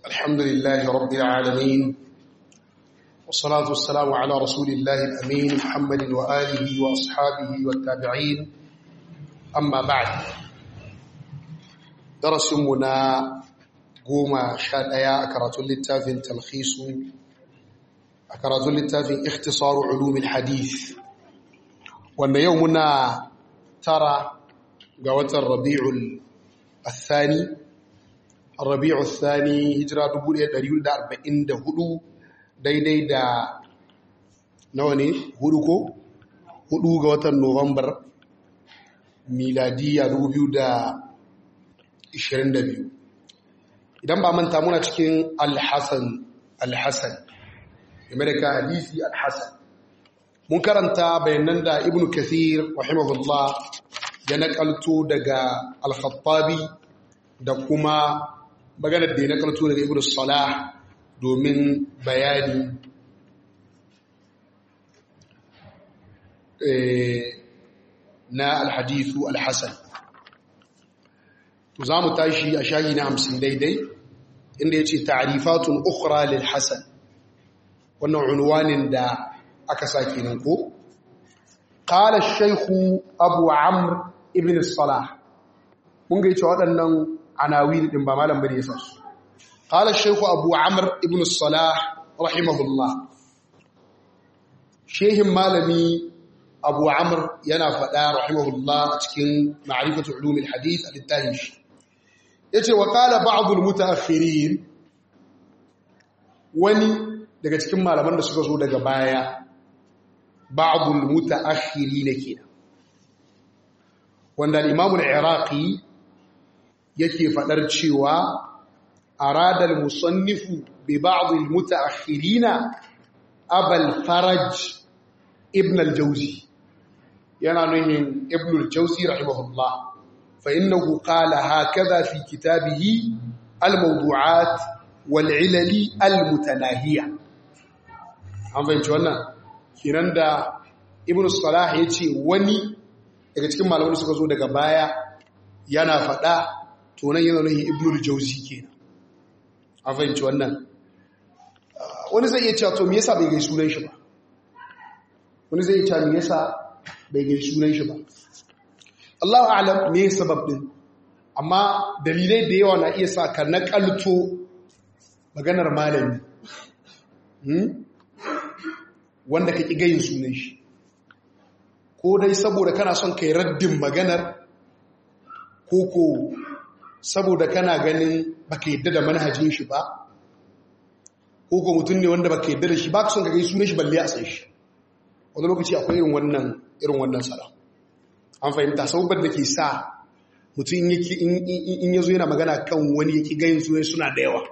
الحمد لله رب العالمين والصلاة والسلام على رسول الله الأمين محمد وآله وأصحابه والتابعين أما بعد درس منا قوم شاد أيا أكرات للتافن تلخيص أكرات للتافن اختصار علوم الحديث وأن يومنا ترى قوة الربيع الثاني الربيع الثاني هجرة دبول يدريون دا أربعين دا هدو daidai da nawa ne hudu ko hudu ga watan novambar miladiya 2022 idan ba manta muna cikin alhassan alhassan game da ka hadisi alhassan mun karanta bayanan da ibn kathir rahimahullah ya nakalto daga alkhattabi da kuma maganar da ya nakalto daga ibn salah domin bayani na alhadithu alhassan to za mu tashi a shayi na hamsin daidai inda ya ce ta'arifatun ukra lil hassan wannan unwanin da aka sake nan ko qala shaykhu abu amr ibn salah mun ga cewa waɗannan anawi din ba malam bane yasa su قال الشيخ أبو عمرو ابن الصلاح رحمه الله شيخ مالمي أبو عمرو ينا فدا رحمه الله تكين معرفة علوم الحديث للتاهش yace wa qala ba'd al-mutaakhirin wani daga cikin malaman da suka zo daga baya ba'd al-mutaakhirin kenan wanda al-imam al-iraqi yake fadar cewa أراد المصنف ببعض المتأخرين أبا الفرج ابن الجوزي يعني ابن الجوزي رحمه الله فإنه قال هكذا في كتابه الموضوعات والعلل المتناهية an fahimci wannan kinan da ibn salah ya ce wani daga cikin malamai suka zo daga baya yana faɗa tonan yana nuhin ibn al-jauzi kenan an fahimci wannan wani zai iya cewa to me yasa bai gai sunan shi ba wani zai iya cewa me yasa bai gai sunan shi ba Allahu a'lam me sabab din amma dalilai da yawa na iya sa ka nakalto maganar malami wanda ka ki gayin sunan shi ko dai saboda kana son kai raddin maganar ko ko saboda kana ganin baka yadda da manhajin shi ba ko ko mutum ne wanda baka yadda da shi ba ka son ka gai sunan shi balle a san shi wani lokaci akwai irin wannan irin wannan sala an fahimta saboda da ke sa mutum in yazo yana magana kan wani yake gayin sunan suna da yawa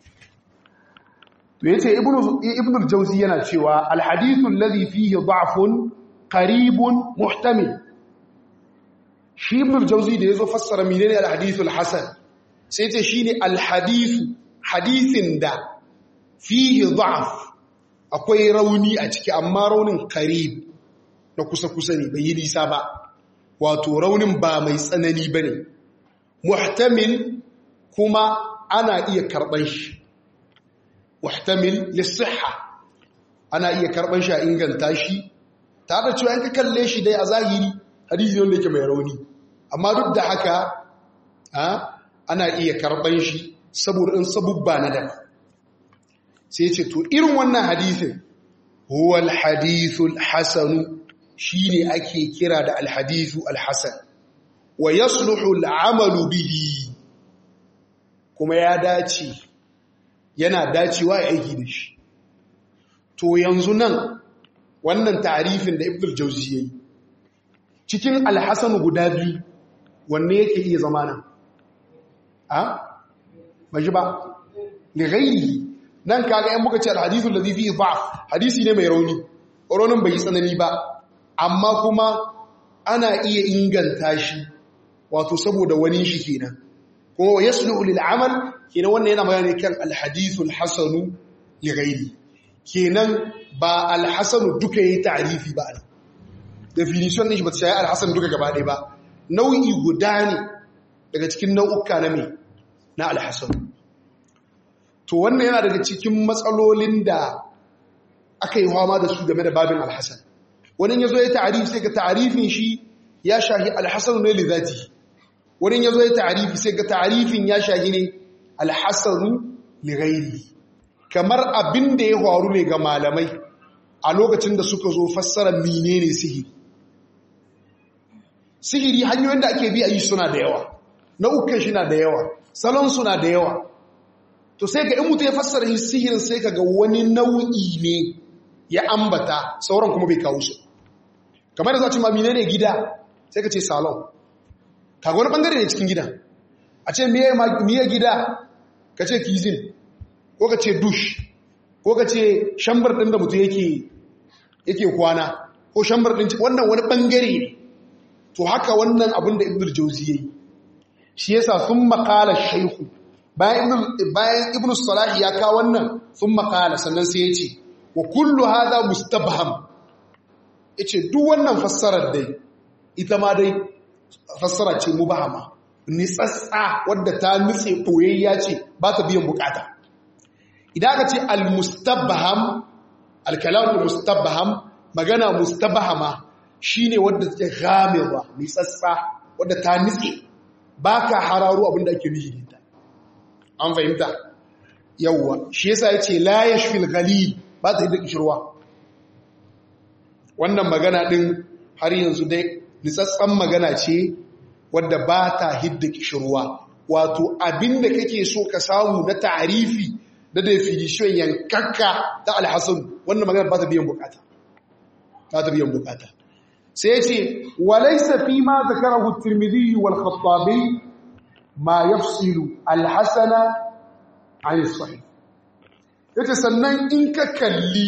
to yace ibnu ibnu al-jawzi yana cewa al-hadithu alladhi fihi da'fun qaribun muhtamil shi ibn al-jawzi da yazo fassara menene al-hadith al-hasan sai ce shine al-hadith hadithin da fihi da'af akwai rauni a ciki amma raunin qarib na kusa kusa ne bai yi nisa ba wato raunin ba mai tsanani bane muhtamil kuma ana iya karban shi muhtamil lis-sihha ana iya karban shi a inganta shi tare da cewa in ka kalle shi dai a zahiri hadisi wanda yake mai rauni amma duk da haka ana iya karban shi saboda in sabubba na da sai ce to irin wannan hadisin huwa alhadithu alhasanu shine ake kira da alhadithu alhasan wa yasluhu al'amalu bihi kuma ya dace yana dacewa ya aiki da shi to yanzu nan wannan tarifin da ibn al-jawzi yayi cikin alhassanu guda biyu wanne yake iya zama nan a baji ba lighairihi nan kaga yan muka ce alhadithu alladhi fihi dha'f hadisi ne mai rauni raunin bai tsanani ba amma kuma ana iya inganta shi wato saboda wani shi kenan ko yasluhu lil amal kenan wannan yana magana kan alhadithu alhasanu lighairi kenan ba alhasanu duka yayi ta'rifi ba ne definition din shi ba ta shayi alhassan duka gaba ɗaya ba nau'i guda ne daga cikin nau'uka na mai na alhassan to wannan yana daga cikin matsalolin da aka yi hama da su game da babin alhassan wani ya zo ya ta'arifi sai ga ta'arifin shi ya shahi alhassan ne li zati wani ya zo ya ta'arifi sai ga ta'arifin ya shahi ne alhassan li ghairi kamar abin da ya faru ne ga malamai a lokacin da suka zo fassara menene sihiri sihiri hanyoyin da ake bi a yi suna da yawa nau'ukan shi na da yawa salon suna da yawa to sai ga in mutu ya fassara sihirin sai ka ga wani nau'i ne ya ambata sauran kuma bai kawo su kamar da za a ce ma menene gida sai ka ce salon kaga wani bangare ne cikin gidan a ce miye gida ka ce kizin ko ka ce dush ko ka ce shambar ɗin da mutu yake kwana ko shambar ɗin wannan wani bangare ne to haka wannan abin da ibn jauzi ya yi shi yasa sun makala shaihu bayan ibn salahi ya kawo wannan sun makala sannan sai ya ce wa kullu hada mustabham ya ce duk wannan fassarar dai ita ma dai fassara ce mubahama nitsatsa wadda ta nutse ɓoyayya ce ba ta biyan bukata idan aka ce al-mustabham al-kalam mustabham magana mustabhama shine wadda take ghamewa nitsatsa wadda ta nutse baka hararo abinda ake nufi da an fahimta yawwa shi yasa yace la yashfil ghalil ba ta hidda kishirwa wannan magana din har yanzu dai nitsatsan magana ce wadda ba ta hidda kishirwa wato abinda kake so ka samu na ta'arifi da definition yankakka ta alhassan wannan magana ba ta biyan bukata ba ta biyan bukata sai ce walaysa fi ma zakarahu at-tirmidhi wal khattabi ma yafsilu al-hasana an sahih yace sannan in ka kalli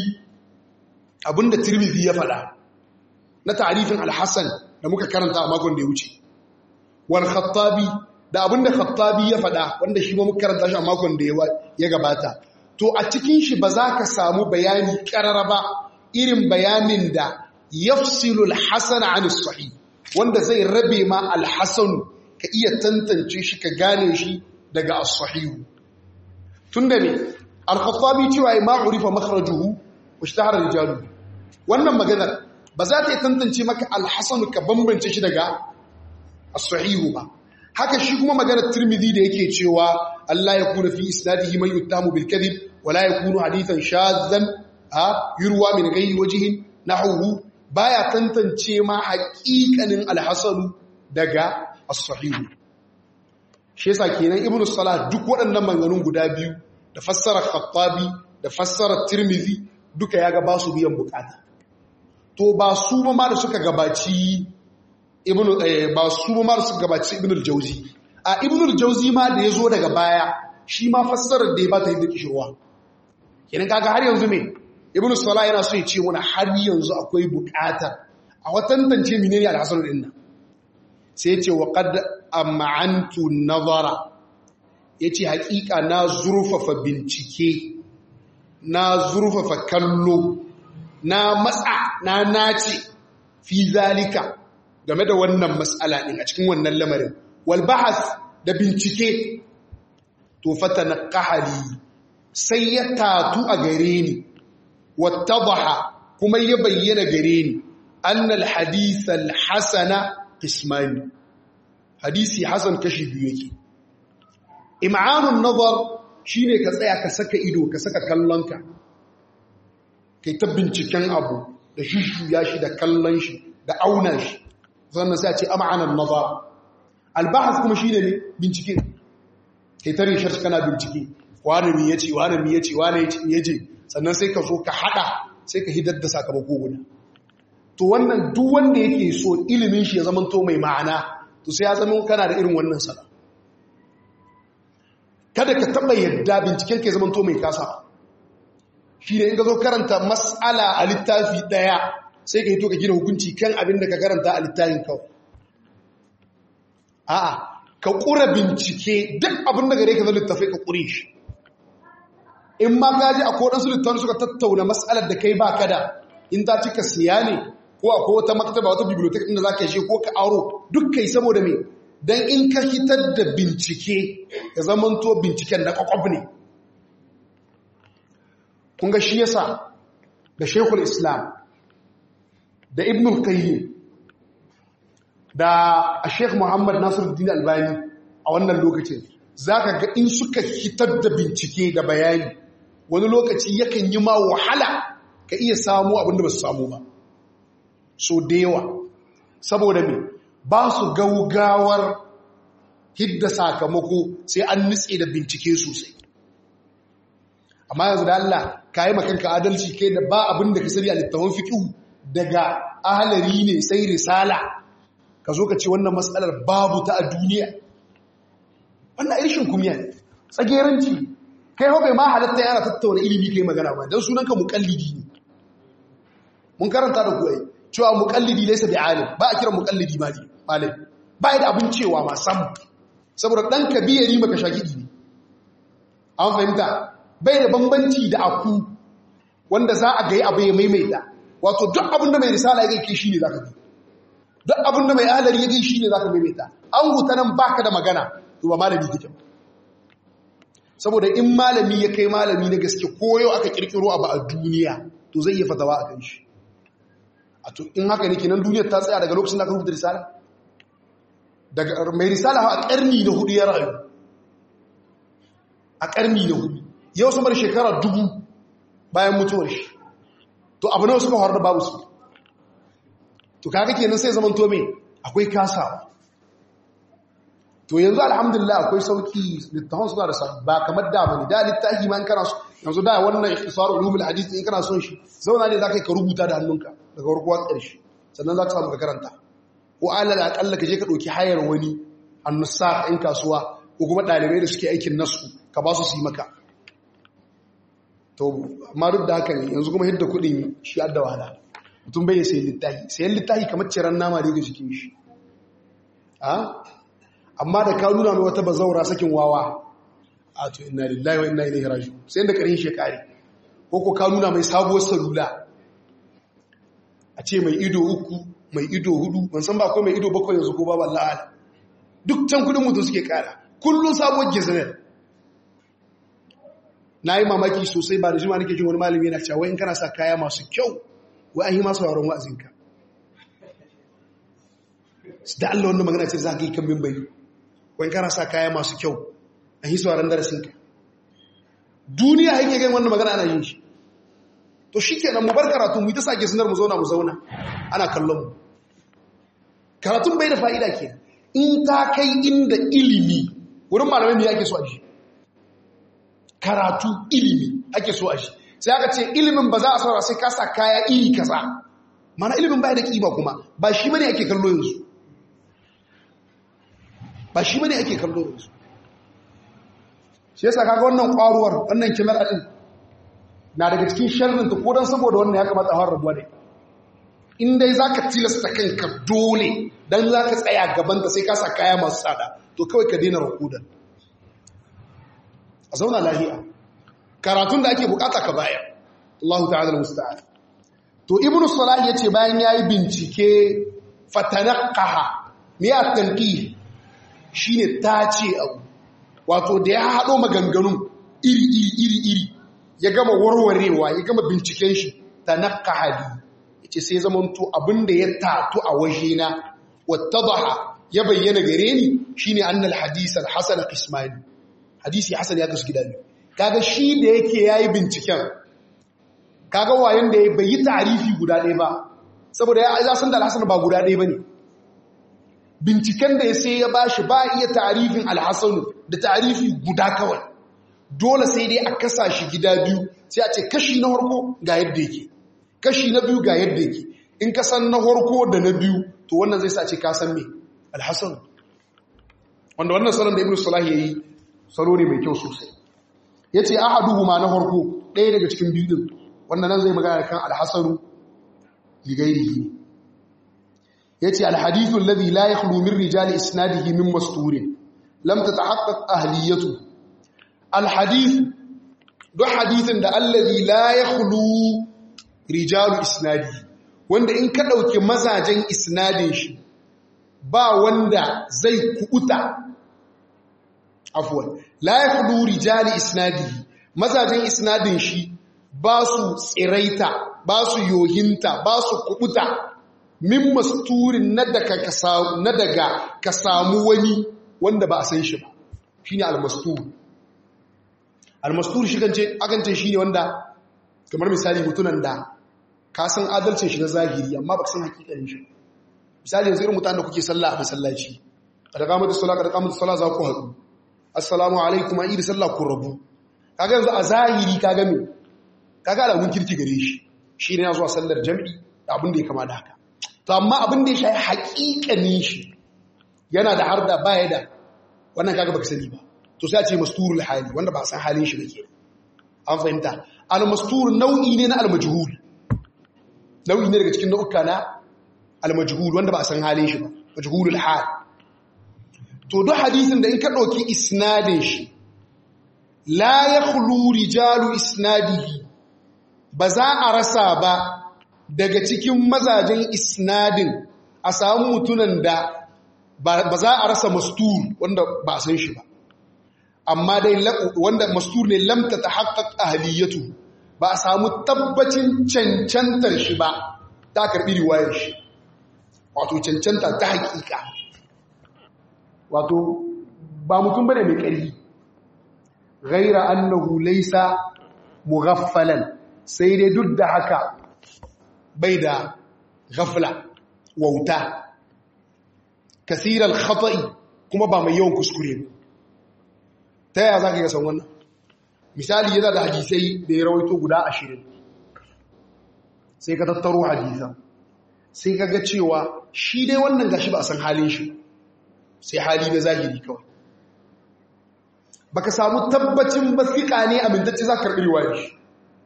abinda tirmidhi ya faɗa na ta'rifin al-hasan da muka karanta a makon da ya wuce wal khattabi da abinda khattabi ya faɗa wanda shi ma muka karanta shi a makon da ya gabata to a cikin shi ba za ka samu bayani karara ba irin bayanin da yafsilu al-hasan an sahih wanda zai rabe ma al-hasan ka iya tantance shi ka gane shi daga as-sahih tunda me al-khattabi cewa ma urifa makhrajuhu wa ishtahara rijalu wannan maganar ba za ta yi tantance maka al-hasan ka bambance shi daga as-sahihu ba haka shi kuma maganar tirmidhi da yake cewa Allah ya kuna fi isnadihi man yuttamu bil kadhib wala yakunu hadithan shadhan ha yurwa min ghairi wajhin nahwu baya tantance ma haƙiƙanin al-hasan daga as-sahih shi yasa kenan ibnu salah duk waɗannan manganun guda biyu da fassarar khattabi da fassarar tirmidhi duka yaga ba su biyan bukata to ba su ma da suka gabaci ibnu ba su ma su gabaci ibnu al-jawzi a ibnu al-jawzi ma da yazo daga baya shi ma fassarar da ya bata yadda kishirwa kenan kaga har yanzu me ibnu salah yana so ya ce mana har yanzu akwai bukata a watantance menene al-hasan din nan sai ya ce wa qad am'antu nazara yace hakika na zurfafa bincike na zurfafa kallo na matsa na nace fi zalika game da wannan matsala ɗin a cikin wannan lamarin walbahas da bincike to fata na ƙahari sai ya tatu a gare ni wata baha kuma ya bayyana gare ni annal hadisal hasana ismani hadisi hasan kashi biyu yake im'anun nazar shine ka tsaya ka saka ido ka saka kallonka kai ta binciken abu da shishuya shi da kallon shi da auna shi sannan sai a ce am'anan nazar albahas kuma shine ne bincike kai ta rishar kana bincike wani mi yace wani mi yace wani yace sannan sai ka zo ka hada sai ka hidar da sakamako guda to wannan duk wanda yake so ilimin shi ya zama to mai ma'ana to sai ya zama kana da irin wannan sana kada ka taba yadda binciken ka ya zama to mai kasa shi ne in ka zo karanta mas'ala a littafi daya sai ka yi to ka gina hukunci kan abin da ka karanta a littafin kawai a'a ka ƙura bincike duk abin da gare ka zai littafai ka ƙure shi in ma ka ji a kodansu littafin suka tattauna matsalar da kai ba ka da in ta cika siya ne ko a wata maktaba wata bibliotek inda za ka shi ko ka aro duk kai saboda me don in ka hitar da bincike ya zamanto binciken na kwakwab ne kun ga shi yasa da Sheikhul Islam da Ibn al-Qayyim da Sheikh Muhammad Nasiruddin Albani a wannan lokacin zaka ga in suka fitar da bincike da bayani wani lokaci yakan yi ma wahala ka iya samu abinda ba su samu ba so da yawa saboda me ba su gaugawar hidda sakamako sai an nutse da bincike sosai amma yanzu da Allah ka yi makanka adalci kai da ba abin da ka sani a littafin fiƙihu daga ahalari ne sai risala ka zo ka ce wannan matsalar babu ta a duniya wannan irishin kumiya ne tsageranci kai hau bai ma halatta yana tattauna ilimi kai magana ba don sunanka muƙallidi ne mun karanta da kuwa cewa muƙallidi laisa bi alim ba a kira muƙallidi malam ba da abin cewa ma sam saboda ɗan ka biyari maka shagidi ne an fahimta bai da bambanci da aku wanda za a ga abu ya maimaita wato duk abin da mai risala ya gaike shi ne za ka bi duk abin da mai alari ya gaike shi ne za ka maimaita an huta nan baka da magana to ba malami kake saboda in malami ya kai malami na gaske koyo aka kirkiro abu a duniya to zai iya fatawa a kan shi a to in haka ne kenan duniyar ta tsaya daga lokacin da aka rubuta risala daga mai risala a karni na hudu ya rayu a karni na hudu yau sama da shekara dubu bayan mutuwar shi to abu nawa suka horar da babu su to kaga kenan sai zaman to me akwai kasawa to yanzu alhamdulillah akwai sauki littafin suna da ba kamar da bane da littafi ma in kana so yanzu da wannan ikhtisar ulumul hadith in kana son shi zauna ne zaka ka rubuta da hannunka daga farko har ƙarshe sannan zaka samu ka karanta ko alal akalla ka je ka dauki hayar wani annusakh in kasuwa ko kuma dalibai da suke aikin nasu ka ba su su yi maka to amma duk da haka ne yanzu kuma hidda kuɗin shi adda wahala mutum bai sayi littafi sayan littafi kamar ciran nama da ga jikin shi amma da ka nuna mai wata bazaura sakin wawa a to inna lillahi wa inna ilaihi raji'un sai da karin shekari ko ko ka nuna mai sabuwar salula a ce mai ido uku mai ido hudu ban san ba ko mai ido bakwai yanzu ko ba wallahi duk can kudin mutum suke kara kullun sabuwar gizanar na yi mamaki sosai ba da jima nake jin wani malami yana cewa in kana sa kaya masu kyau wai an yi masu sauran wa'azinka da Allah wanda magana ce za ka yi kan mimbari wai kana sa kaya masu kyau an yi sauran darasinka duniya yake gan wannan magana ana yin shi to shi kenan mu bar karatu mu yi ta sake sunar mu zauna mu zauna ana kallon mu karatun bai da fa'ida ke in ta kai inda ilimi wurin malamai ne ake so a shi karatu ilimi ake so a shi sai aka ce ilimin ba za a saurara sai kasa kaya iri kaza mana ilimin baya da kima kuma ba shi bane ake kallo yanzu ba shi bane ake kallo yanzu shi yasa kaga wannan kwaruwar wannan kimar din na daga cikin sharrin ta kodan saboda wannan ya kamata a har rabuwa ne in dai zaka tilasta kanka dole dan zaka tsaya gaban ta sai ka sa kaya masu tsada to kawai ka daina rukudan a zauna lahiya karatun da ake bukata ka baya Allahu ta'ala musta'an to ibnu salah yace bayan yayi bincike fatanaqaha me ya tanqih shine tace abu wato da ya hado maganganun iri iri iri iri ya gama warwarewa ya gama binciken shi tanaqaha bi yace sai zamanto abinda ya tatu a wajena wattadaha ya bayyana gare ni shine annal hadith al-hasan qismani hadisi hasan ya kasu gida biyu kaga shi da yake yayi binciken kaga wayan da bai yi tarifi guda ɗaya ba saboda ya san da alhassan ba guda ɗaya bane binciken da ya sai ya bashi ba iya tarifin alhassan da tarifi guda kawai dole sai dai a kasa shi gida biyu sai a ce kashi na harko ga yadda yake kashi na biyu ga yadda yake in ka san na harko da na biyu to wannan zai sa ce ka san me alhassan wanda wannan salon da ibn salah yayi salo ne mai kyau sosai ya ce ahaduhu ma na harko ɗaya daga cikin biyu ɗin wannan nan zai magana kan alhassaru ligairihi ya ce alhadithu lalzi la ya min rijali isnadihi min masturin lam ta tahaqqaq ahliyatu alhadithu duk hadithin da allazi la ya rijalu isnadihi wanda in ka ɗauki mazajen isnadin shi ba wanda zai kuɓuta afwan la yakhlu rijali isnadihi mazajen isnadin shi ba su tsiraita ba su yohinta ba su kubuta min masturin na daga ka samu wani wanda ba a san shi ba shi ne almastur almastur shi kance akance shi ne wanda kamar misali mutunan da ka san adalcin shi na zahiri amma ba ka san hakikanin shi misali yanzu irin mutanen da kuke sallah a masallaci kada kamatu sallah kada kamatu sallah za ku haɗu assalamu alaikum a iri sallah ku rabu kaga yanzu a zahiri kaga me kaga alamun kirki gare shi shi ne ya zuwa sallar jam'i da abin da ya kama da haka to amma abin da ya shayi haƙiƙanin shi yana da har da baya da wannan kaga baka sani ba to sai a ce masturul hali wanda ba san halin shi bake an fahimta al mastur nau'i ne na al majhul nau'i ne daga cikin nau'uka na al majhul wanda ba san halin shi ba majhulul hal to duk hadisin da in ka dauki isnadin shi la yakhlu rijalu isnadihi ba za a rasa ba daga cikin mazajen isnadin a samu mutunan da ba za a rasa mastur wanda ba san shi ba amma dai wanda mastur ne lamta ta haƙaƙ ahaliyatu ba a samu tabbacin cancantar shi ba ta karɓi riwayar shi wato cancanta ta haƙiƙa wato ba mutum bane mai ƙarfi ghaira annahu laysa mughaffalan sai dai duk da haka bai da ghafla wauta kasirar khata'i kuma ba mai yawan kuskure ba ta yaya za ka yi san wannan misali yana da hadisai da ya rawaito guda ashirin sai ka tattaro hadisan sai ka ga cewa shi dai wannan gashi ba a san halin shi sai hali na zahiri kawai baka samu tabbacin basika ne amintacce za ka karɓi riwayar shi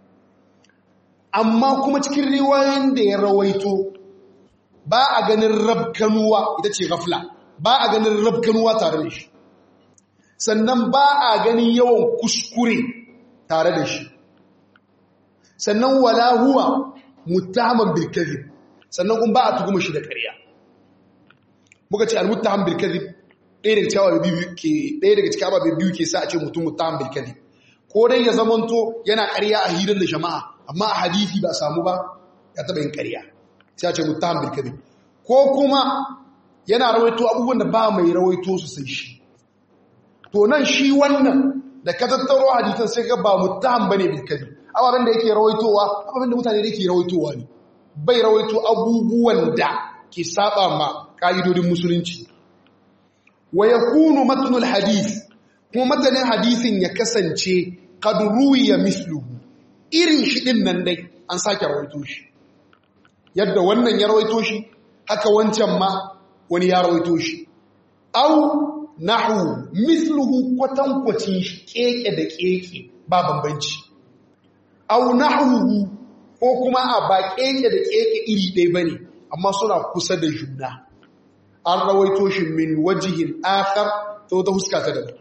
amma kuma cikin riwayoyin da ya rawaito ba a ganin rabkanuwa ita ce gafla ba a ganin rabkanuwa tare da shi sannan ba a ganin yawan kuskure tare da shi sannan wala huwa muttahaman bil kadhib sannan kuma ba a tuhuma shi da ƙarya muka ce al muttaham bil kadhib ɗaya daga cikin ababe biyu ke ɗaya daga cikin ababe biyu ke sa a ce mutum muttaham bil kadhib ko dai ya zamanto yana ƙarya a hirar da jama'a amma a hadisi ba samu ba ya taɓa yin ƙarya sai a ce muttaham bil kadhib ko kuma yana rawaito abubuwan da ba mai rawaito su sai shi to nan shi wannan da ka tattaro hadisan sai ga ba muttaham bane bil kadhib ababen da yake rawaitowa ababen da mutane da yake rawaitowa ne bai rawaito abubuwan da ke saba ma ka'idodin musulunci wa yakunu matnul hadith kuma matanin hadisin ya kasance qad ruwiya misluhu irin shi din nan dai an sake rawaito shi yadda wannan ya rawaito shi haka wancan ma wani ya rawaito shi au nahu misluhu kwatankwacin shi keke da keke ba bambanci au nahu ko kuma a ba keke da keke iri ɗaya bane amma suna kusa da juna an rawaito shi min wajihin akhar ta wata huska ta daban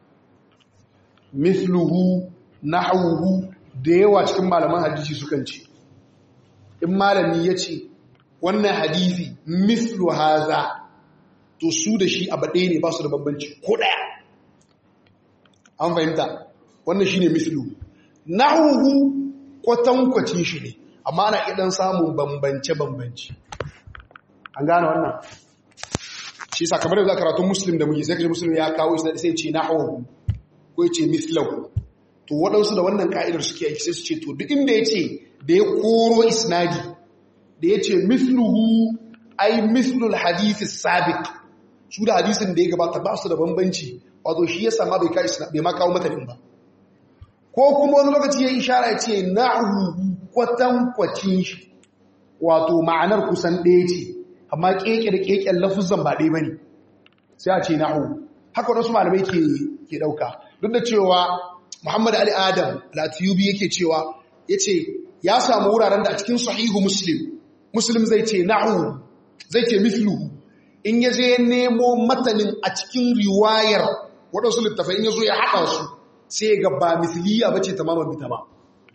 misluhu nahuhu da yawa cikin malaman hadisi sukan ce in malami ya ce wannan hadisi mislu haza to su da shi abu ɗaya ne ba su da bambanci ko ɗaya an fahimta wannan shi ne mislu nahuhu kwatankwacin shi ne amma ana idan samun bambance-bambance an gane wannan shi sakamar da za karatun muslim da muke sai kaji muslim ya kawo shi sai ce nahuhu ko ce mislahu to waɗansu da wannan ka'idar suke aiki sai su ce to duk inda ya ce da ya koro isnadi da ya ce misluhu ai mislul hadithi sabiq su da hadisin da ya gabata ba su da bambanci wato shi ya sama bai kai bai ma kawo matanin ba ko kuma wani lokaci ya ishara ya ce na'uhu kwatankwacin shi wato ma'anar kusan ɗaya ce amma keke da keken lafuzan ba ɗaya bane sai a ce na'uhu haka wasu malamai ke ke ɗauka duk da cewa Muhammad Ali Adam Latiyubi yake cewa yace ya samu wuraren da a cikin sahihu Muslim Muslim zai ce na'u zai ce mithluhu in ya je nemo matanin a cikin riwayar waɗansu littafai in ya zo ya haɗa su sai ga ba mithliya ba ce tamaman bita ba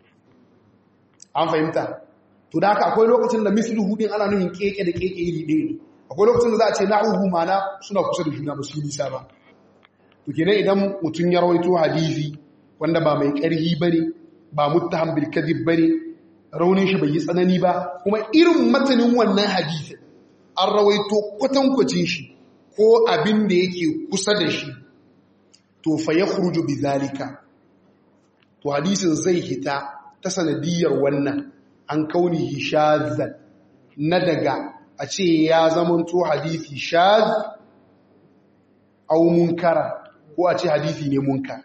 an fahimta to da haka akwai lokacin da mithluhu din ana nuhin keke da keke iri ɗaya ne akwai lokacin da za a ce na'uhu mana suna kusa da juna ba su nisa ba to kenan idan mutum ya rawaito hadisi wanda ba mai ƙarhi ba ne ba muttaham bil kadhib bane raunin shi bai yi tsanani ba kuma irin matanin wannan hadisi an rawaito kwatankwacin shi ko abin da yake kusa da shi to fa yakhruju bizalika to hadisin zai hita ta sanadiyar wannan an kaunihi shazan na daga a ce ya zamanto hadisi shaz au munkara ko a ce hadisi ne munkar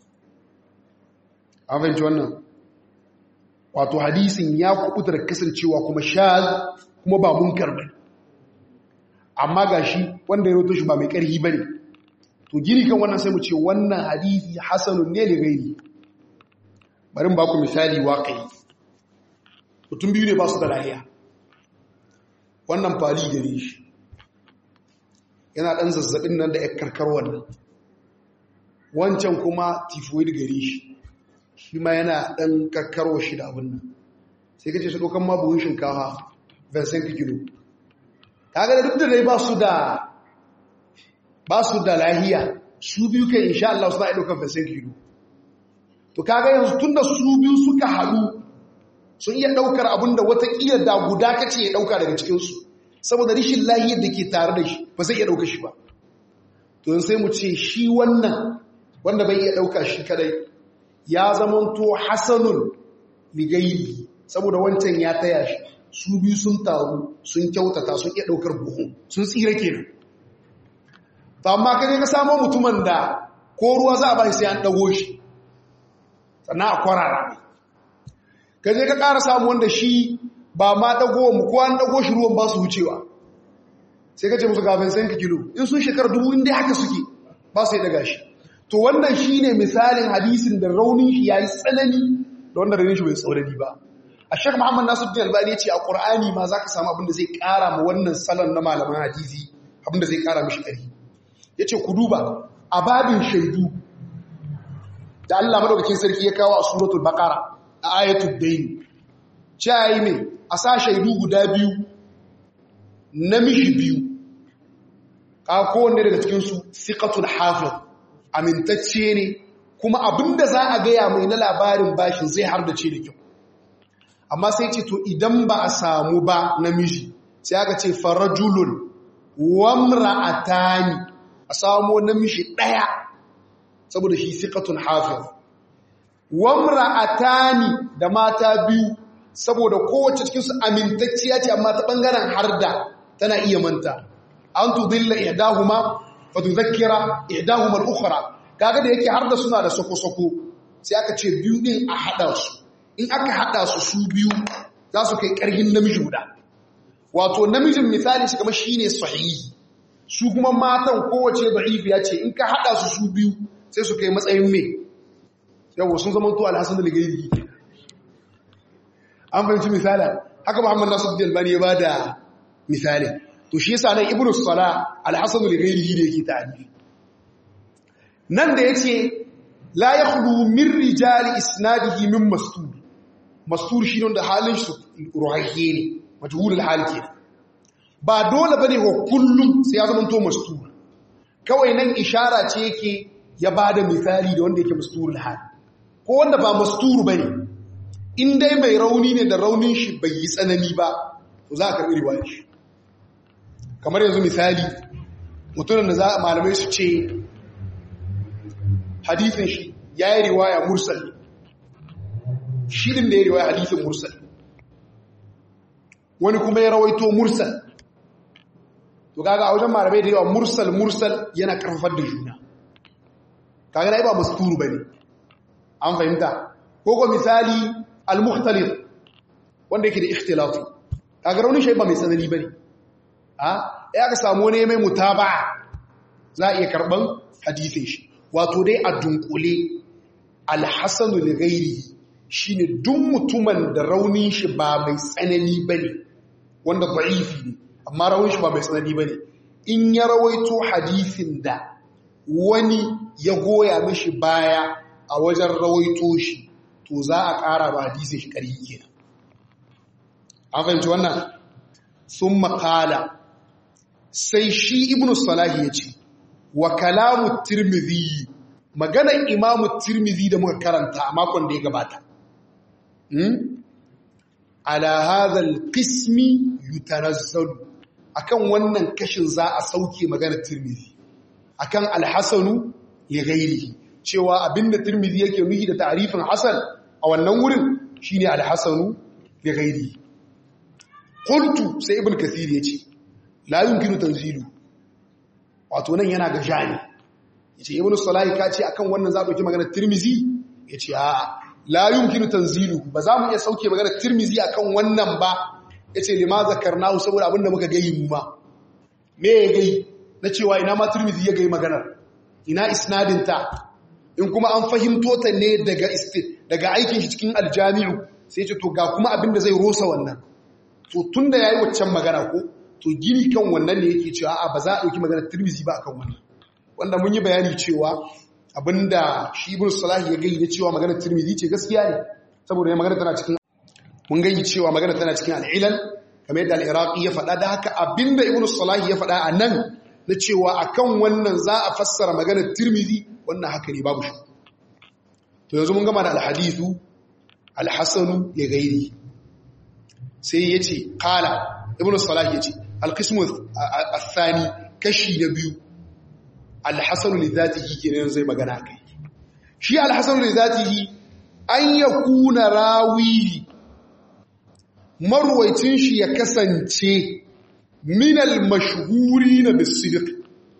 an fahimci wannan wato hadisin ya kubuta da kasancewa kuma shaz kuma ba munkar bane amma gashi wanda ya roto shi ba mai karhi bane to gini kan wannan sai mu ce wannan hadisi hasanun ne da gairi bari ba ku misali waƙai mutum biyu ne ba su da lahiya wannan fali gare shi yana ɗan zazzabin nan da ya karkar wannan wancan kuma tifoid gare shi shi ma yana ɗan karkarwa shi da abin nan sai ka ce su ɗaukan mabuhin shinkawa vincent kilo kaga da duk da dai ba su da ba su da lahiya su biyu kai insha Allah suna ɗaukan vincent kilo to kaga yanzu tunda su biyu suka haɗu sun iya ɗaukar abin da watakila da guda kace ya ɗauka daga cikinsu saboda rishin lahiyar da ke tare da shi ba zai iya ɗauka shi ba to yin sai mu ce shi wannan wanda bai iya ɗauka shi kadai ya zamanto hasanun ligayi saboda wancan ya taya shi su biyu sun taru sun kyautata sun iya ɗaukar buhu sun tsira kenan to amma kaje ka samo mutumin da ko ruwa za a ba sai an ɗago shi sannan a kwarara mai ka je ka ƙara samu wanda shi ba ma ɗago mu ko an ɗago shi ruwan ba su wucewa sai ka ce musu gafin sayan ka kilo in sun shekara dubu inda haka suke ba su yi daga shi to wannan shi ne misalin hadisin da raunin shi ya yi tsanani da wanda raunin shi bai tsaurari ba a shek muhammad nasir din albani ya ce a ƙur'ani ma za ka samu abin da zai ƙara ma wannan salon na malaman hadisi abin da zai ƙara mishi ƙari ya ce ku duba a babin shaidu da Allah madaukakin sarki ya kawo a suratul baqara a ayatul dayn cewa mai a sa shaidu guda biyu namiji biyu ka kowanne daga cikin su siqatul hafiz amintacce ne kuma abinda za a gaya mai na labarin bashin zai har da ce da kyau amma sai ce to idan ba a samu ba namiji sai aka ce farajulun wamra'atani a samu namiji daya saboda shi siqatun hafiz wamra'atani da mata biyu saboda kowace cikin su amintacciya ce amma ta bangaren harda tana iya manta an tudilla ihdahuma fa tudhakkira ihdahuma al-ukhra kaga da yake harda suna da soko-soko sai aka ce biyu din a hada su in aka hada su su biyu za su kai karhin namiji guda wato namijin misali shi kamar shine sahihi su kuma matan kowace da'ifiya ce in ka hada su su biyu sai su kai matsayin me yawo sun zama to alhassan da gairi an fahimci misali haka muhammad nasu da albani ya bada misali to shi yasa nan ibnu sala alhassan da gairi da yake ta'arifi nan da yace la yakhlu min rijali isnadihi min mastur mastur shi ne da halin shi ruhayye ne majhulul hal kenan ba dole bane wa kullum sai ya zama to mastur kawai nan ishara ce yake ya ba da misali da wanda yake masturul hal ko wanda ba masturu ba ne in dai mai rauni ne da raunin shi bai yi tsanani ba to za a karɓi riwayar shi kamar yanzu misali mutumin da za a malamai su ce hadithin shi ya yi riwaya mursal shirin da ya riwaya hadithin mursal wani kuma ya rawaito mursal to kaga a wajen malamai da yawa mursal mursal yana karfafar da juna kaga dai ba masturu bane an fahimta ko ko misali al-mukhtalif wanda yake da ikhtilati kaga raunin shi ba mai tsanani bane a ya ka samu ne mai mutaba za a iya karban hadisin shi wato dai a dunkule al-hasan li ghairi shine duk mutumin da raunin shi ba mai tsanani bane wanda da'ifi ne amma raunin shi ba mai tsanani bane in ya rawaito hadisin da wani ya goya mishi baya a wajen rawaito shi to za a ƙara ba hadisai shi ƙarfi kenan an fahimci wannan sun makala sai shi ibn salahi ya ce wa kalamu tirmidhi maganar imamu tirmidhi da muka karanta a makon da ya gabata ala hadha alqismi yutanazzalu akan wannan kashin za a sauke maganar tirmidhi akan alhasanu li ghairihi cewa abinda tirmidhi yake nuhi da ta'rifin hasan a wannan wurin shine alhasanu li ghairihi qultu sai ibn kathir yace la yumkinu tanzilu wato nan yana ga jani yace ibn salahi ka ce akan wannan za a dauki maganar tirmidhi yace a la yumkinu tanzilu ba za mu iya sauke maganar tirmidhi akan wannan ba yace lima zakarnahu saboda abinda muka gayi mu ma me ya gayi na cewa ina ma tirmidhi ya gayi maganar ina isnadin ta in kuma an fahimto ta ne daga daga aikin shi cikin aljami'u sai ce to ga kuma abinda zai rosa wannan to tunda yayi waccan magana ko to gini kan wannan ne yake cewa a ba za a dauki maganar tirmidhi ba akan wannan wanda mun yi bayani cewa abinda shi ibn salah ya gayi da cewa maganar tirmidhi ce gaskiya ne saboda magana tana cikin mun gayi cewa magana tana cikin al'ilal kamar yadda al-iraqi ya faɗa da haka abinda ibn salah ya faɗa a nan na cewa akan wannan za a fassara maganar tirmidhi wannan haka ne babu shi to yanzu mun gama da al-hadithu al-hasanu ya gairi sai ya ce qala ibn salah ya ce al-qismu ath-thani kashi na biyu al-hasanu li dhatihi kenan zai magana kai shi al-hasanu li dhatihi an yakuna rawihi marwaicin shi ya kasance minal mashhuri na bisidik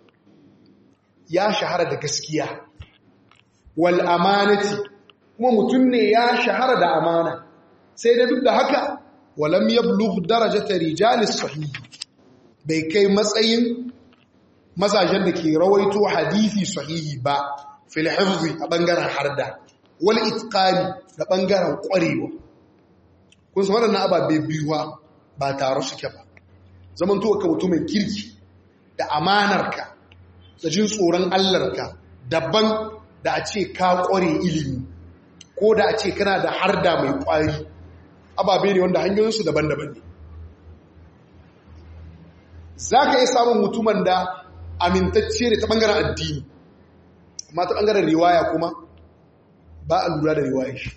ya shahara da gaskiya wal amanati kuma mutum ne ya shahara da amana sai da duk da haka walam yablugh darajata rijalis sahih bai kai matsayin mazajen da ke rawaito hadisi sahihi ba fil hifzi a bangaren harda wal itqani da bangaren kwarewa kun san waɗannan ababe biyuwa ba tare suke ba zaman to ka mutumin kirki da amanarka da jin tsoron allarka daban da a ce ka kware ilimi ko da a ce kana da harda mai kwari ababe ne wanda hanyoyinsu daban-daban ne za ka iya samun mutumin da amintacce ne ta ɓangaren addini amma ta ɓangaren riwaya kuma ba a lura da riwaya shi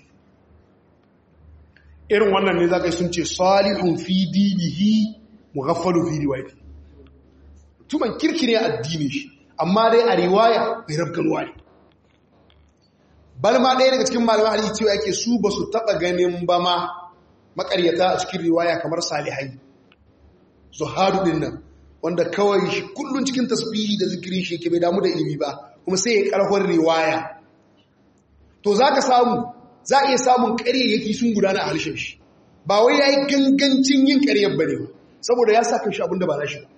irin wannan ne za ka yi sun ce salihun fi dinihi mughaffalu fi riwayati tuman kirki ne addini shi amma dai a riwaya bai rabganuwa ne bal ma ɗaya daga cikin malaman hadisi cewa yake su ba su taɓa ganin ba ma makaryata a cikin riwaya kamar salihai zuhadu din nan wanda kawai shi kullun cikin tasbihi da zikirin shi yake bai damu da ilimi ba kuma sai ya karfar riwaya to zaka samu za a iya samun ƙaryayyaki sun gudana a harshen shi ba wai yayi gangancin yin ƙaryar bane ba saboda ya saka shi abinda ba na shi ba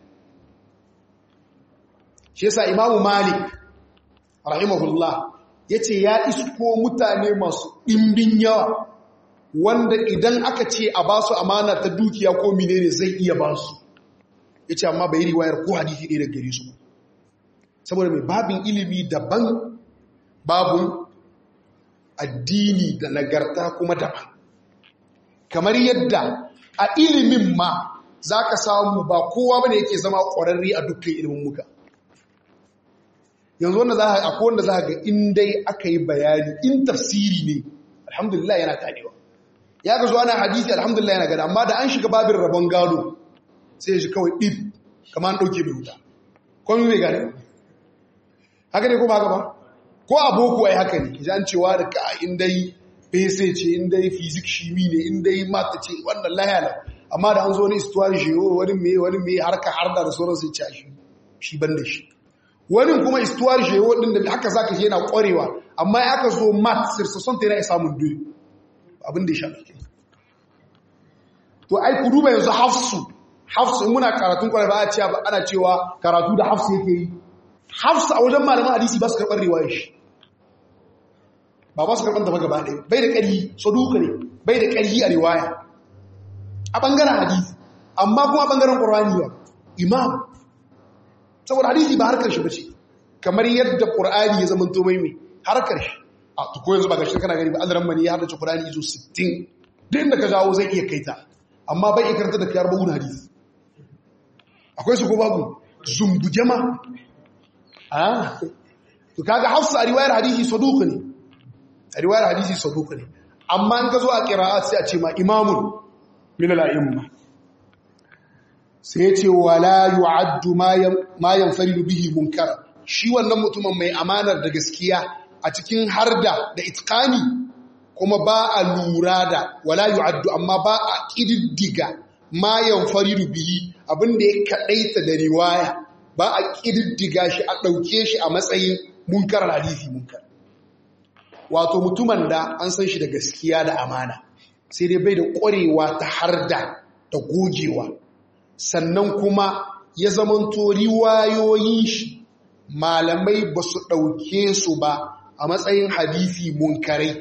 shi yasa imamu malik rahimahullah yace ya isko mutane masu ɗimbin yawa wanda idan aka ce a ba su amana ta dukiya ko menene zai iya ba su ya ce amma bai riwayar ko hadithi ɗaya daga gare su saboda mai babin ilimi daban babin addini da nagarta kuma daban kamar yadda a ilimin ma za ka samu ba kowa bane yake zama ƙwararri a dukkan ilimin muka yanzu wanda za a akwai wanda za ga in dai aka yi bayani in tafsiri ne alhamdulillah yana ganewa ya ga zuwa na hadisi alhamdulillah yana gada amma da an shiga babin rabon gado sai shi kawai ɗin kama an ɗauke mai wuta kwanu mai gane haka ne kuma haka ba ko aboko ai haka ne ji an cewa da ka indai bese ce indai fizik shimi ne indai mata ce wannan layala amma da an zo ne istuwar shi wani mai wani mai harka harda da sauran sai ci shi shi ban da shi wani kuma istuwar shi wadin da haka zaka je yana kwarewa amma ya aka zo mat sirsason ta yana samun doyi abin da ya shafi to ai ku duba yanzu hafsu hafsu muna karatun kwarai ba a cewa ana cewa karatu da hafsu yake yi hafsu a wajen malaman hadisi ba su karɓar riwayar shi ba ba su karɓar da ba gaba ɗaya bai da ƙarfi saduka ne bai da ƙarfi a riwaya a ɓangaren hadisi amma kuma a ɓangaren ƙur'ani ba imam saboda hadisi ba harkar shi ba ce kamar yadda ƙur'ani ya zama to mai mai harkar shi a tuko yanzu ba ga shi kana gani ba an mani ya haddace ƙur'ani izo 60 duk da ka jawo zai iya kaita amma bai iya karanta da kiyar bugun hadisi akwai su ko babu zumbuje ma to kaga hafsa a riwayar hadisi saduka ne a riwayar hadisi saduka ne amma in ka zo a qira'at sai a ce ma imamun min al-a'imma sai ya ce wala yu'addu ma yanfaridu bihi munkar shi wannan mutumin mai amanar da gaskiya a cikin harda da itqani kuma ba a lura da wala yu'addu amma ba a kididdiga ma yanfaridu bihi abinda ya kadaita da riwaya ba a kididdiga shi a dauke shi a matsayin munkar hadisi munkar wato mutumin da an san shi da gaskiya da amana sai dai bai da ƙwarewa ta harda da gogewa sannan kuma ya zamanto riwayoyin shi malamai ba su ɗauke su ba a matsayin hadisi munkarai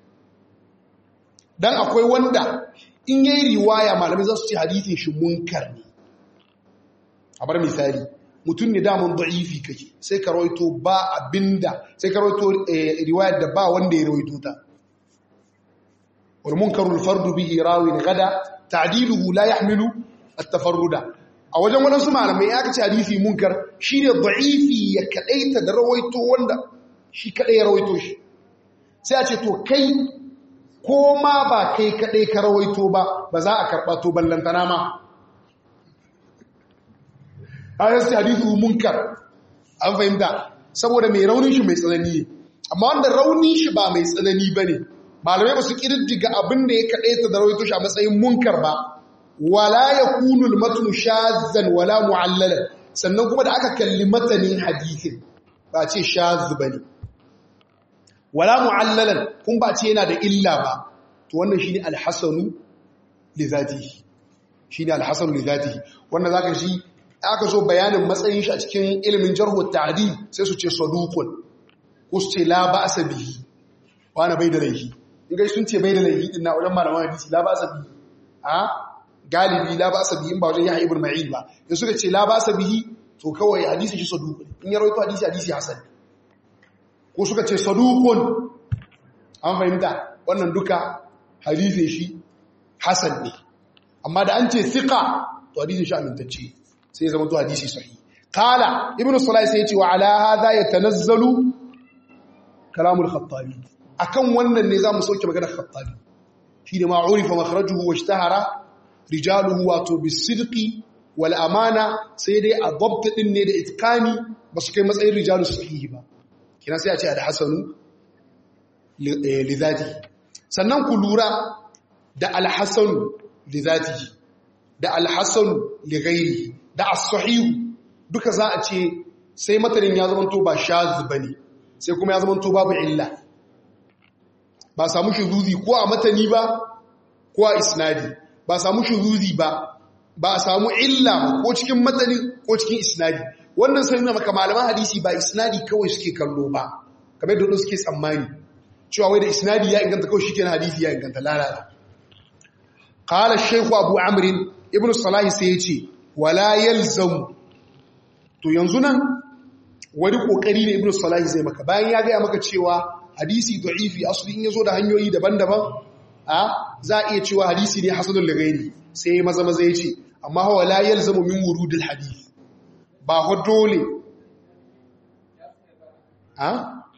don akwai wanda in yi riwaya malamai za su ce hadisin shi munkar ne a bar misali mutum ne damun da'ifi kake sai ka rawaito ba abinda sai ka rawaito riwayar da ba wanda ya rawaito ta wal munkarul fardu bihi rawin gada ta'diluhu la yahmilu at-tafarruda a wajen wadansu malamai ya kace hadisi munkar shine da'ifi ya kadaita da rawaito wanda shi kadai ya rawaito shi sai a ce to kai ko ma ba kai kadai ka rawaito ba ba za a karba to ballantana ma ayasti hadithu munkar an fahimta saboda mai raunin shi mai tsanani amma wanda raunin shi ba mai tsanani bane malamai ba su kididdiga abin da ya kadaita da rawaito shi a matsayin munkar ba wala yakunu al-matn shazzan wala mu'allalan sannan kuma da aka kalli matanin hadithin ba ce shazz bane wala mu'allalan kun ba ce yana da illa ba to wannan shine al-hasanu li zatihi shine al-hasanu li zatihi wannan zaka shi aka zo bayanin matsayin shi a cikin ilimin jarhu ta'dil sai su ce saduqun ko su ce la ba'sa bihi wani bai da laifi in gai sun ce bai da laifi din na wajen malaman hadisi la ba'sa bihi a galibi la ba'sa bihi in ba wajen yahya ibn ma'in ba in suka ce la ba'sa bihi to kawai hadisi shi saduqun in ya rawaito hadisi hadisi hasan ko suka ce saduqun an fahimta wannan duka hadisin shi hasan ne amma da an ce thiqa to hadisin shi amintacce sai zama to hadisi sahi qala ibnu sulay sai yace wa ala hadha yatanazzalu kalamul khattabi akan wannan ne zamu sauke magana khattabi shi ne ma urifa makhrajuhu wa ishtahara rijaluhu wato bisidqi wal amana sai dai a dabt din ne da itqani basu kai matsayin rijalus sahihi ba kina sai a ce da hasanu lidhati sannan ku lura da al-hasan lidhatihi da al-hasan lighairihi da as-sahihu duka za a ce sai matanin ya zama to ba shaz bane sai kuma ya zama to babu illa ba samu shuzuzi ko a matani ba ko a isnadi ba samu shuzuzi ba ba samu illa ba ko cikin matani ko cikin isnadi wannan sai nuna maka malaman hadisi ba isnadi kawai suke kallo ba kamar da suke tsammani cewa wai da isnadi ya inganta kawai shi kenan hadisi ya inganta lalata qala shaykhu abu amr ibn salah sai ya ce wala yalzam to yanzu nan wani kokari ne ibnu salahi zai maka bayan ya gaya maka cewa hadisi da'ifi asli in yazo da hanyoyi daban-daban a za a iya cewa hadisi ne hasanul lighairi sai maza maza yace amma huwa la yalzamu min wurudil hadith ba ho dole a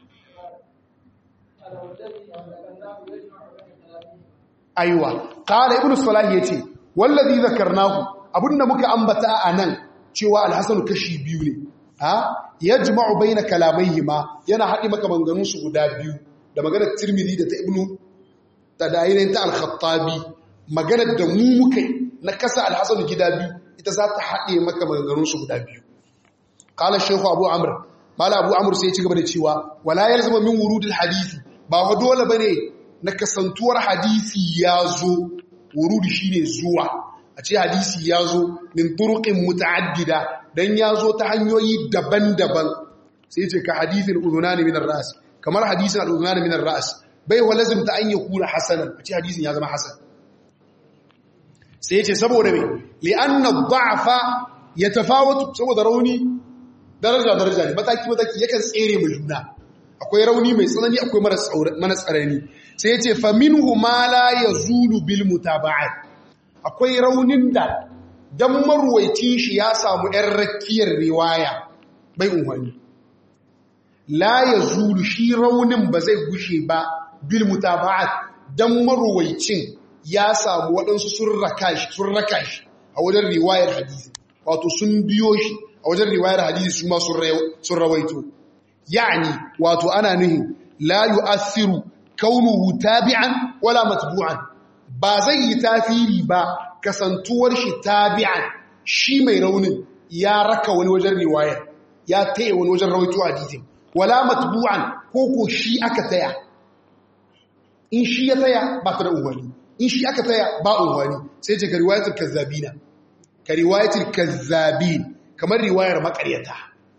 aiwa qala ibnu salahi yace wallazi zakarnahu abinda muka ambata anan cewa alhasan kashi biyu ne ha yajma'u baina kalamaihima yana haɗi maka maganganun su guda biyu da maganar Tirmidhi da ta Ibnu Tadayin ta Al-Khattabi maganar da mu muka na kasa Al-Hasan gida biyu ita za ta haɗe maka maganganun su guda biyu qala Sheikh Abu Amr mala Abu Amr sai ya ci gaba da cewa wala yalzama min wurudil hadisi ba wa dole bane na kasantuwar hadisi ya zo wurudi shine zuwa a ce hadisi ya zo min turuqin muta'addida dan ya zo ta hanyoyi daban-daban sai ce ka hadithin udhunani min ar-ras kamar hadisin al-udhunani min ar-ras bai wa lazim ta an yakuna hasanan a ce hadisin ya zama hasan sai ce saboda me li'anna ad-da'fa yatafawatu saboda rauni daraja daraja ne mataki mataki yakan tsere mu juna akwai rauni mai tsanani akwai mara tsarani sai ya ce fa minhu ma la yazulu bil mutaba'at akwai raunin da dan marwaicin shi ya samu ‘yan rakiyar riwaya bai unhani. La ya zuru shi raunin ba zai gushe ba bil mutaba'at dan maruwaicin ya samu waɗansu sun raka shi sun raka shi a wajen riwayar hadisi wato sun biyo shi a wajen riwayar hadisi su ma sun rawaito yani wato ana nuhin la yu'athiru kaunuhu tabi'an wala matbu'an ba zai yi tafiri ba kasantuwar shi tabi'an shi mai raunin ya raka wani wajen riwayar ya taya wani wajen rawaito hadisin wala matbu'an ko ko shi aka taya in shi ya taya ba ta da unwani in shi aka taya ba unwani sai ce ka riwayatul kazzabina ka riwayatul kazzabin kamar riwayar makaryata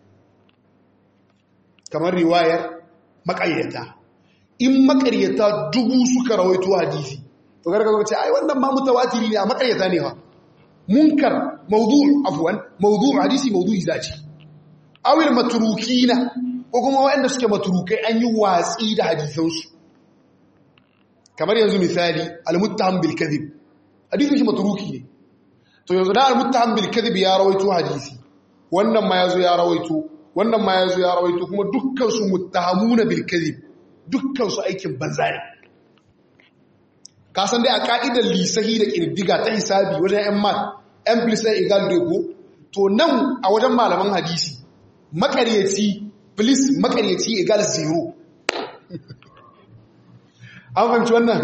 kamar riwayar makaryata in makaryata dubu suka rawaito hadisi to gargaza ce ai wannan ma mutawatiri ne a makaryata ne ha munkar mawdu' afwan mawdu' hadisi mawdu'i zaci awil matrukina ko kuma waɗanda suke matrukai an yi watsi da hadisansu kamar yanzu misali al-muttaham bil kadhib hadisin shi matruki ne to yanzu da al-muttaham bil kadhib ya rawaito hadisi wannan ma yazo ya rawaito wannan ma yazo ya rawaito kuma dukkan su muttahamuna bil kadhib dukkan su aikin banza ne ka san dai a ka'idar lisahi da kirdiga ta hisabi wajen yan mat n plus n equal to ko to nan a wajen malaman hadisi makaryaci plus makaryaci equal zero an fahimci wannan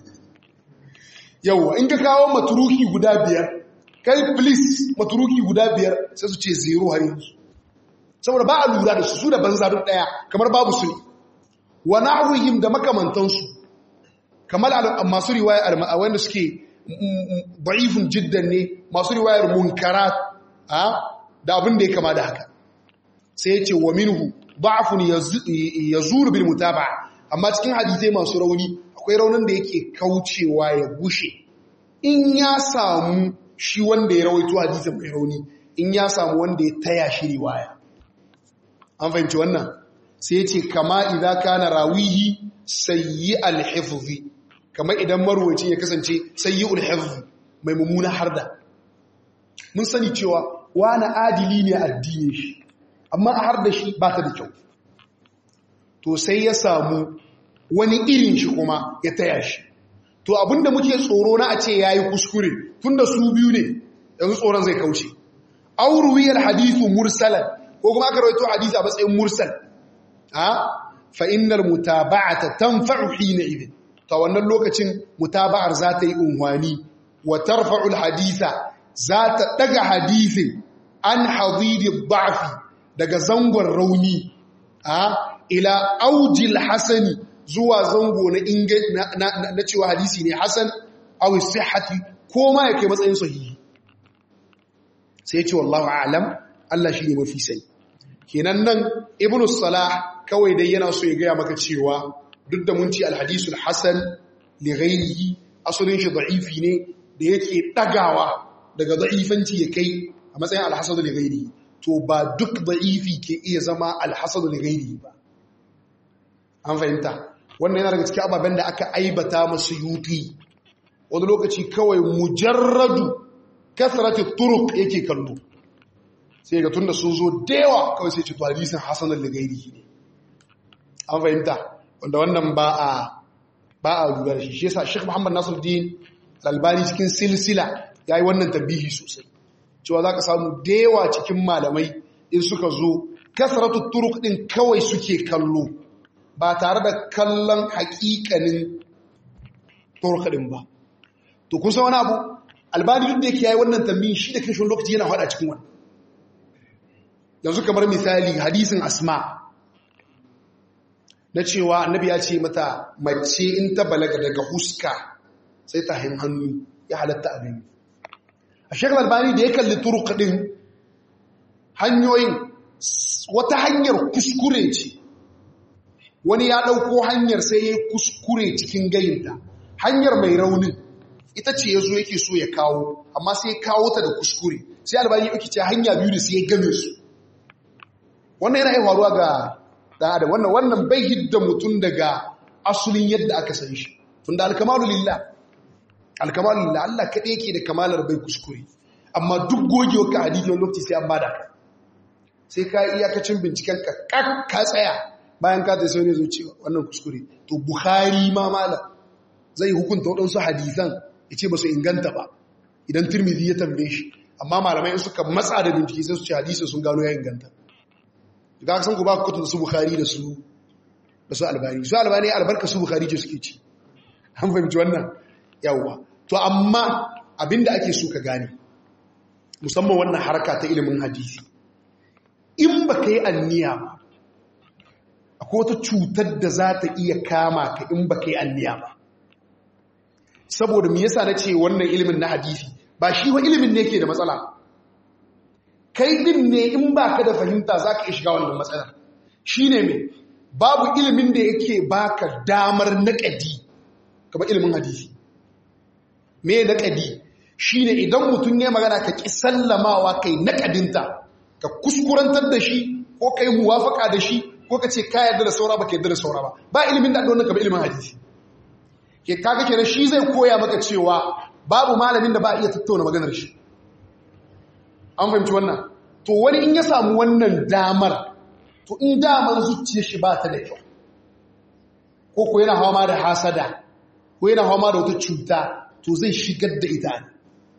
yauwa in ka kawo maturuki guda biyar kai please maturuki guda biyar sai su ce zero har yanzu saboda ba a lura da su su da banza duk daya kamar babu su ne wa na'uhim da makamantansu kamar masu riwayar wanda suke da'ifun jiddan ne masu riwayar munkarat da abin da ya kama da haka sai ya ce wa minhu da'afun yazuru bil mutaba'a amma cikin hadisai masu rauni akwai raunin da yake kaucewa ya gushe in ya samu shi wanda ya rawaito hadisin mai rauni in ya samu wanda ya taya shi riwaya an fahimci wannan sai ya ce kama idan kana rawihi sayyi al-hifzi kamar idan marwaci ya kasance sayyi al-hifzi mai mummuna harda mun sani cewa wani adili ne addini shi amma a harda shi ba ta da kyau to sai ya samu wani irin shi kuma ya taya shi to abinda muke tsoro na a ce yayi kuskure tunda su biyu ne yanzu tsoron zai kauce auruwiyar hadithu mursalan ko kuma aka rawaito hadisi a matsayin mursal ha fa innal mutaba'ata tanfa'u hina idin to wannan lokacin mutaba'ar za ta yi unwani wa tarfa'u alhaditha za ta daga hadisin an hadidi da'fi daga zangon rauni ha ila aujil hasani zuwa zango na inga na cewa hadisi ne hasan aw sihhati ko ma yake matsayin sahihi sai ya ce wallahu a'lam Allah shine mafi sani kenan nan ibnu salah kawai dai yana so ya gaya maka cewa duk da mun ci alhadisul hasan li ghairihi asalin shi da'ifi ne da yake dagawa daga da'ifanci ya kai a matsayin alhasan li ghairihi to ba duk da'ifi ke iya zama alhasan li ghairihi ba an fahimta wannan yana daga cikin ababen da aka aibata masu yuti wani lokaci kawai mujarradu kasratu turuk yake kallo sai ga tunda sun zo da yawa kawai sai ce to hadisin hasan al-ghairi ne an fahimta wanda wannan ba a ba a lura da shi shi yasa Sheikh Muhammad Nasiruddin Al-Albani cikin silsila yayi wannan tabihi sosai cewa zaka samu da yawa cikin malamai in suka zo kasratu turuk din kawai suke kallo ba tare da kallon hakikanin turuk din ba to kun san wani abu albani duk da yake yayi wannan tambayin shi da kashin lokaci yana hada cikin wannan yanzu kamar misali hadisin asma na cewa annabi ya ce mata mace in ta balaga daga huska sai ta hin hannu ya halatta abin a shekar albani da ya kalli turuk din hanyoyin wata hanyar kuskure ce wani ya ɗauko hanyar sai ya kuskure cikin gayinta hanyar mai raunin ita ce ya zo yake so ya kawo amma sai ya kawo ta da kuskure sai albani ya ce hanya biyu da sai ya game su wannan yana yi faruwa ga ɗan adam wannan wannan bai hidda mutum daga asulin yadda aka san shi tun da alkamalu lillah alkamalu lillah Allah kaɗai yake da kamalar bai kuskure amma duk gogewa ka hadisi wani lokaci sai an bada ka sai ka iyakacin binciken ka ka tsaya bayan ka tafi ne zo cewa wannan kuskure to bukhari ma malam zai hukunta waɗansu hadisan ya ce ba su inganta ba idan turmizi ya tambaye shi amma malamai suka matsa da bincike sai su ce hadisi sun gano ya inganta ga san ku ba ku kutun su bukhari da su da su albani su albani albarka su bukhari ce suke ci an fahimci wannan yawwa to amma abinda ake so ka gane musamman wannan harka ta ilimin hadisi in ba ka yi anniya ba akwai wata cutar da za ta iya kama ka in ba ka yi anniya ba saboda me yasa na ce wannan ilimin na hadisi ba shi wa ilimin ne ke da matsala kai din ne in ba ka da fahimta za ka iya shiga wannan matsalar shi ne mai babu ilimin da yake baka damar naƙadi kamar ilimin hadisi me naƙadi shi ne idan mutum ne magana ka ƙi sallamawa kai naƙadinta ka kuskurantar da shi ko ka yi muwafaka da shi ko ka ce ka yarda da saura ba ka yarda da saura ba ba ilimin da ɗaunar kamar ilimin hadisi ke kaga kenan shi zai koya maka cewa babu malamin da ba iya tattauna maganar shi an fahimci wannan to wani in ya samu wannan damar to in damar zuciyar shi ba ta da kyau ko ko yana hawa ma da hasada ko yana hawa ma da wata cuta to zai shigar da ita ne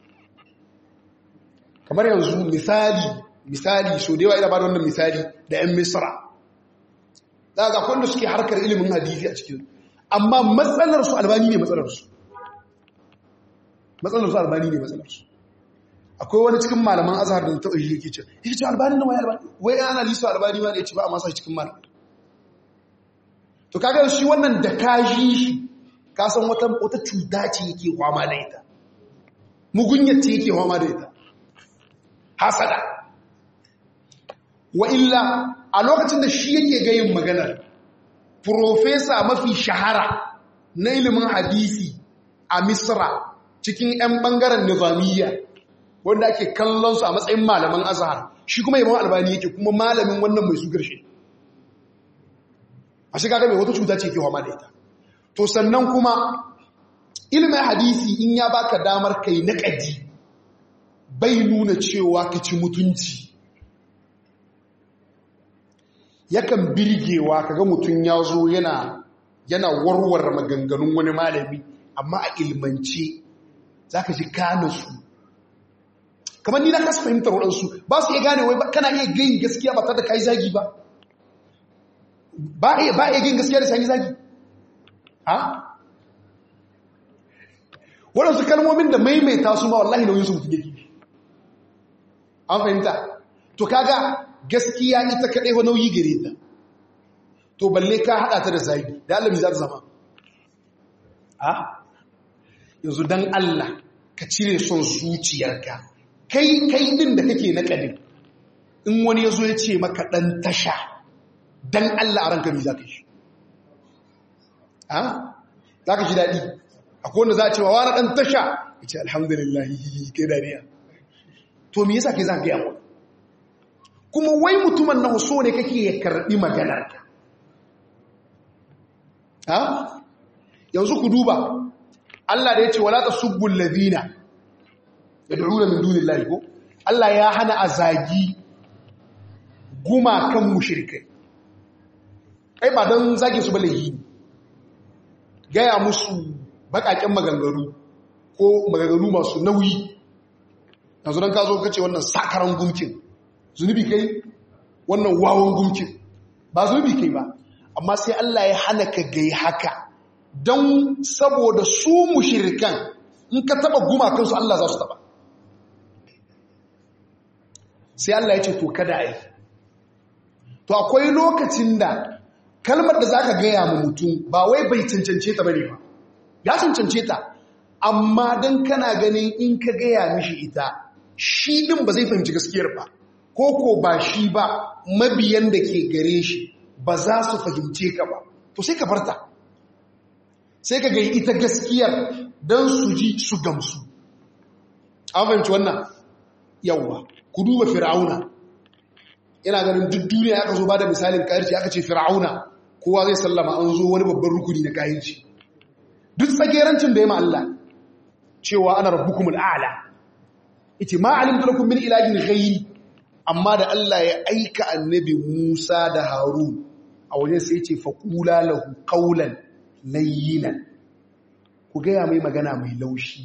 kamar yanzu misali misali so da yawa ina ba da wannan misali da 'yan misra za ga kwanda suke harkar ilimin hadisi a cikin amma matsalarsu albani ne matsalarsu matsalarsu albani ne matsalarsu akwai wani cikin malaman azhar da taɓa shi yake ce yake ce albani na wai albani wai ana liso albani ma da ya ce ba a masa cikin malamai to kaga shi wannan da kaji shi ka san wata wata cuta ce yake kwama da ita mugunyar ce yake kwama da ita hasada wa illa a lokacin da shi yake gayin maganar profesa mafi shahara na ilimin hadisi a misra cikin 'yan bangaren nizamiyya wanda ake kallon su a matsayin malaman azhar shi kuma yabon albani yake kuma malamin wannan mai sugar shi a shiga mai wata cuta ce ke hama da ita to sannan kuma ilimin hadisi in ya baka damar kai na ƙadi bai nuna cewa ka ci mutunci yakan birgewa kaga mutum ya zo yana yana warware maganganun wani malami amma a ilmance za ka ji kane su kamar ni na kasa fahimtar waɗansu ba su iya gane wai kana iya gayin gaskiya ba tare da ka yi zagi ba ba iya gayin gaskiya da sanyi zagi ha waɗansu kalmomin da maimaita su ma wallahi nauyin su mutum yake an fahimta to kaga gaskiya ita kaɗai wa nauyi gare ta to balle ka haɗa ta da zagi da Allah za ta zama ha yanzu don Allah ka cire son zuciyarka kai kai din da kake na ƙadin in wani ya zo ya ce maka ɗan tasha don Allah a ranka mai za ka shi ha za ka shi daɗi akwai wanda za a cewa wani ɗan tasha ya ce alhamdulillah kai dariya to me yasa kai za ka gaya wani kuma wai mutumin na so ne kake ya karɓi maganarka ha yanzu ku duba Allah da ya ce wala ta subbul ladina yad'una min dunillahi ko Allah ya hana azagi gumakan mushrikai kai ba dan zage su balahi gaya musu bakaken maganganu ko maganganu masu nauyi yanzu dan ka zo kace wannan sakaran gumkin zunubi kai wannan wawan gumkin ba zunubi kai ba amma sai Allah ya hana ka gai haka don saboda su mushirikan in ka taba gumakansu Allah za su taba sai Allah ya ce to kada a yi to akwai lokacin da kalmar da za ka gaya ma mutum ba wai bai cancance ta bane ba ya cancance ta amma don kana ganin in ka gaya mishi ita shi din ba zai fahimci gaskiyar ba ko ko ba shi ba mabiyan da ke gare shi ba za su fahimce ka ba to sai ka farta sai ka gai ita gaskiyar don su ji su gamsu an fahimci wannan yawwa ku duba fir'auna ina ganin duk duniya aka zo ba da misalin kayarci aka ce fir'auna kowa zai sallama an zo wani babban rukuni na kayarci duk tsagerancin da ya Allah cewa ana rabbukumul a'la ita ma alimtu lakum min ilahin ghayri amma da Allah ya aika annabi Musa da Harun a wajen sai ce faqula lahu qawlan layyinan ku gaya mai magana mai laushi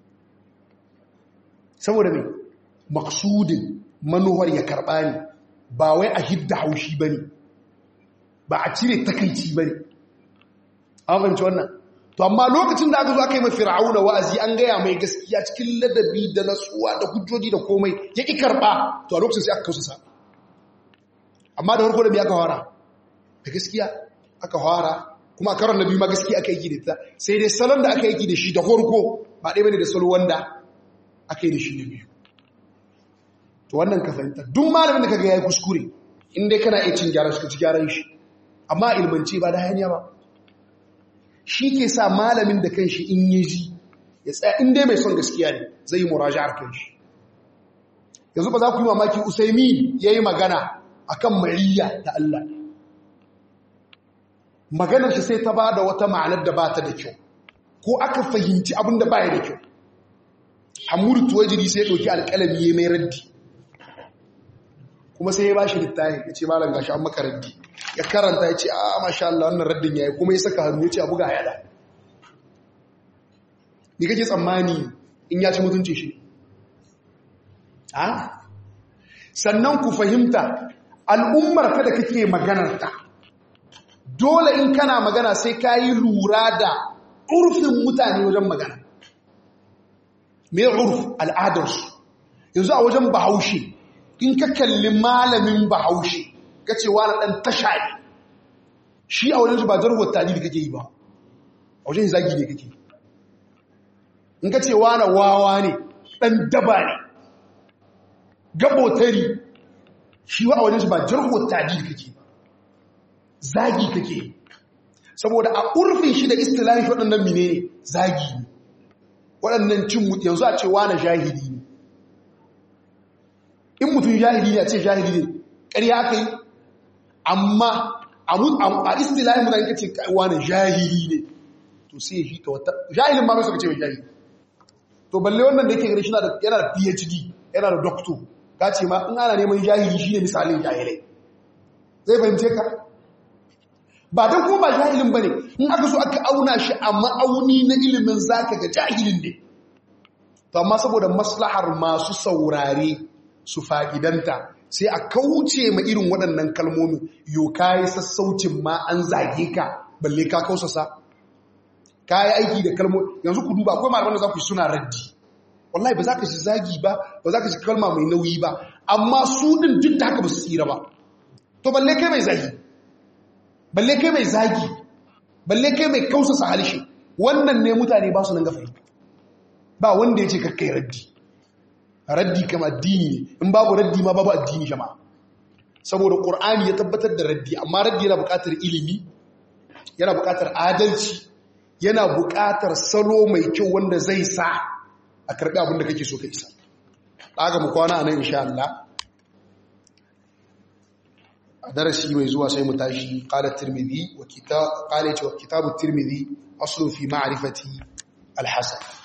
saboda mai maksudin manuwar ya karɓa ne ba wai a hidda haushi ba ne ba a cire takaici ba ne an fahimci wannan to amma lokacin da aka zo aka yi mafi ra'auna wa'azi an gaya mai gaskiya cikin ladabi da natsuwa da hujjoji da komai ya ƙi karɓa to a lokacin sai aka kausa amma da farko da biya aka fara da gaskiya aka fara kuma karon na biyu ma gaskiya aka yi da ta sai dai salon da aka yi da shi da farko ba ɗaya bane da salo wanda aka yi da shi na biyu to wannan ka fahimta duk malamin da kaga yayi kuskure in dai kana iya cin gyaran shi ka ci gyaran shi amma ilmanci ba da hanya ba shi ke sa malamin da kanshi in yi ji ya tsaya in dai mai son gaskiya ne zai yi muraja'ar kanshi yanzu ba za ku yi mamaki usaimi ya yi magana akan mariya da Allah maganar shi sai ta ba da wata ma'anar da ba ta da kyau ko aka fahimci abin da ba ya da kyau hamudu tuwajiri sai ya ɗauki alƙalami ya mai raddi kuma sai ya ba shi littafi ya ce malam gashi an maka raddi ya karanta ya ce a masha Allah wannan raddin ya yi kuma ya saka hannu ya ce a buga yada ni kake tsammani in ya ci mutunci shi sannan ku fahimta al'ummar ka da kake maganarta dole in kana magana sai ka yi lura da urfin mutane wajen magana me urf al'adarsu yanzu a wajen bahaushe in ka kalli malamin bahaushe ka ce wani ɗan tasha ne shi a wajen shi ba zarwar tali da kake yi ba a wajen zagi ne kake in ka ce wani wawa ne ɗan daba ne gabotari shi wa a wajen shi ba jarwar tali da kake zagi kake saboda a urfin shi da istilahin shi waɗannan mine ne zagi ne waɗannan cin mutu yanzu a ce wane jahili ne in mutum jahili ne a ce jahili ne ƙarya aka yi amma a istilahin mutane ka ce wane jahili ne to sai shi ta wata jahilin ma mai suka ce mai jahili to balle wannan da yake gani shi yana da phd yana da doctor ka ce ma in ana neman jahili shi ne misalin jahilai zai fahimce ka ba don kuma ba jahilin ba ne in aka so aka auna shi a ma'auni na ilimin zaka ga jahilin ne to amma saboda maslahar masu saurare su fa'idanta sai a kauce ma irin waɗannan kalmomin yo kayi sassaucin ma an zage ka balle ka kausasa kayi aiki da kalmomi yanzu ku duba akwai malaman da za ku yi suna raddi wallahi ba za ka shi zagi ba ba za ka shi kalma mai nauyi ba amma su ɗin duk da haka ba su tsira ba to balle kai mai zagi balle kai mai zagi balle kai mai kausasa halishe wannan ne mutane ba su nan gafa ba wanda ya ce kakkai raddi raddi kama addini ne in babu raddi ma babu addini jama'a saboda ƙur'ani ya tabbatar da raddi amma raddi yana buƙatar ilimi yana buƙatar adalci yana buƙatar salo mai kyau wanda zai sa a karɓi abin da kake so ka isa ɗaga mu kwana a nan insha Allah a darasi mai zuwa sai mu tashi qala tirmidhi wa kitab qala wa kitab tirmidhi aslu fi ma'rifati al-hasan